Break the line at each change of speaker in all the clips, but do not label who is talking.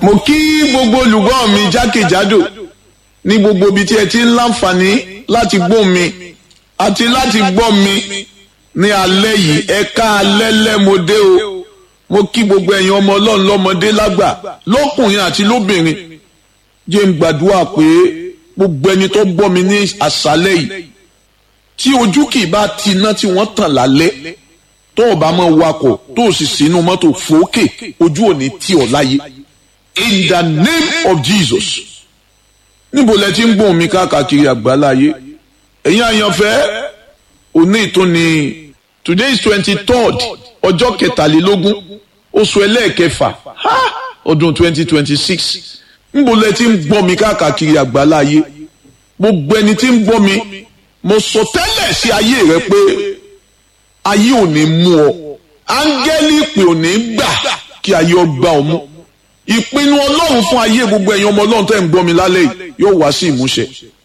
mo kí gbogbo olùgbọ́ mi jákèjádò ní gbogbo ibi tí ẹ ti ń láǹfààní láti gbọ́ mi àti láti gbọ́ mi ní alẹ́ yìí ẹ ká alẹ́ lẹ́mọdé o mo kí gbogbo ẹ̀yin ọmọ ọlọ́run lọ́mọdé lágbà lọ́kùnrin àti lóbìnrin jẹ́ ń gbàdúrà pé gbogbo ẹni tó gbọ́ mi ní àṣálẹ́ yìí tí ojú kì í bá ti iná tí wọ́n tàn lálẹ́ tó o bá mọ̀ wakọ̀ tó o sì sínú mọ́tò fòókè ojú ò ní tì ọ́ láyé in the name of Jesus níbo lẹ ti ń gbóhùn mi káàkiri àgbáláyé ẹ̀yin àyànfẹ́ òní ìtúni today is twenty third ọjọ́ kẹtàlélógún oṣù ẹlẹ́ẹ̀kẹfà ọdún twenty twenty six níbo lẹ ti ń gbọ́ mi káàkiri àgbáláyé gbogbo ẹni tí ń gbọ́ mi mo sọ tẹ́lẹ̀ sí ayé rẹ pé ayé ò ní mú ọ áńgẹ́lì ìpè ò ní gbà kí ayé ọ gbà ọ mú ìpinnu ọlọ́run fún ayé gbogbo ẹ̀yin ọmọ ọlọ́run tẹ́ ń gbọ́ mi lálẹ́ yìí yóò wá sí ìmúṣẹ.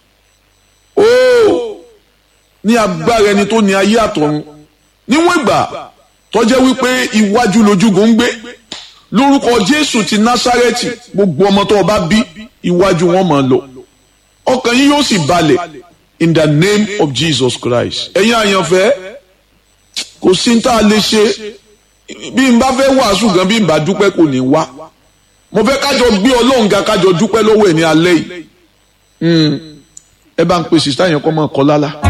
óò ní agbára ẹni tó ní ayé àtọ̀run níwọ̀n ìgbà tọ́jẹ́ wípé iwájú lójúgun ń gbé lórúkọ jésù ti násárẹ́tì gbogbo ọmọ tó o bá bí iwájú wọn máa lọ ọkàn yín yóò sì balẹ̀ in the name of jesus christ ẹ̀yin àyànfẹ́ kò sí ní tá a lè ṣe bí n bá fẹ́ wàásù gan bí n bá dúpẹ́ kò ní wá mo fẹ́ kájọ gbé ọlọ́run ga kájọ dúpẹ́ lọ́wọ́ ẹ̀ ní alẹ́ yìí ẹ bá ń pe sista yẹn kọ́ mọ́ ọ kọ́ lálá.